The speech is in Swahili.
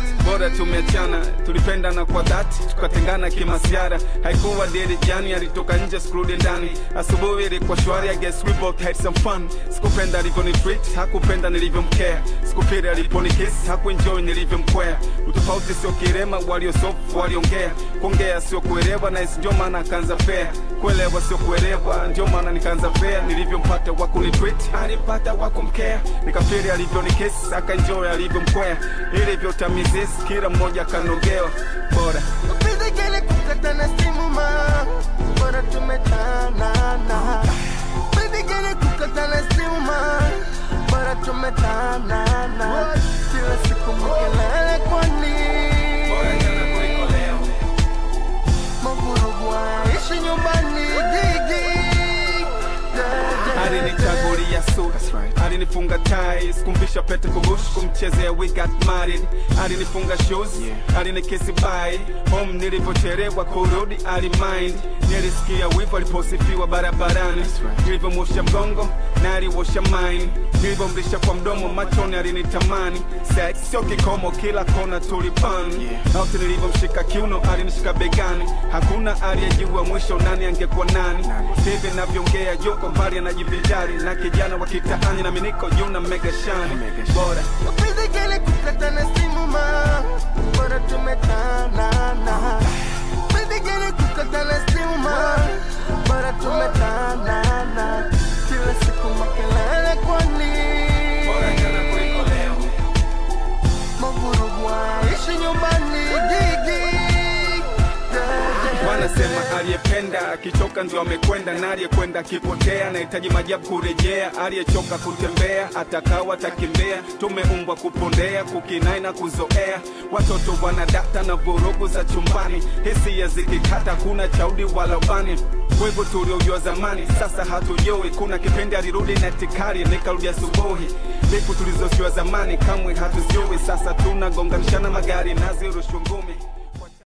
bora tumeachana tulipendana kwa dhati tukatengana kimasiara haikuwa dili jani alitoka nje sikurudi ndani asubuhi ilikuwa shwari I guess we both had some fun sikupenda alivyoni treat hakupenda nilivyomkea sikupiri aliponikiss hakuenjoy nilivyomkwea utofauti sio kirema waliosofu waliongea kuongea sio kuelewa na ndio maana akaanza fea kuelewa sio kuelewa ndio maana nikaanza fea nilivyompata wakunitreat alipata wakumkea nikafiri alivyonikiss akaenjoy alivyomkwea ilivyotamizis kila mmoja kanogewa bora Upidegele kukatana simu ma Bora tumetanana Upidegele kukatana simu ma Bora tumetanana Kila siku mkelele kwani bora jana kuliko leo Mavurugu aishi nyumbani gigi Yeah, yeah. alinichagulia suit alinifunga tai sikumvisha pete kubush kumchezea we got married alinifunga shoes alinikisi bai home nilivyochelewa kurudi alimind nilisikia wivu aliposifiwa barabarani nilivyomwosha mgongo na aliwosha mine nilivyomlisha kwa mdomo machoni alinitamani sex sio kikomo kila kona tulipan auti nilivyomshika kiuno alinishika begani hakuna aliyejua mwisho nani angekuwa nani hivi navyoongea yuko mbali anajivijari na kijana wa kitaani na miniko juu na mega shani bora Upidegele kukatana simu ma Bora tumetanana Upidegele kukatana simu ma Bora tumetanana Kila siku makelele kwani bora jana kuliko leo Mavurugu aishi nyumbani gigi Yeah, yeah. wanasema aliyependa akichoka ndio amekwenda na aliyekwenda akipotea anahitaji majabu kurejea aliyechoka kutembea atakawa atakimbea tumeumbwa kupondea kukinai na kuzoea watoto wanadata na vurugu za chumbani hisia zikikata kuna chaudi wala ubani wevu tuliojua zamani sasa hatujui kuna kipindi alirudi na tikari nikarudi asubuhi vipu tulizojua zamani kamwe hatuzijui sasa tunagonganishana magari nazirushwa ngumi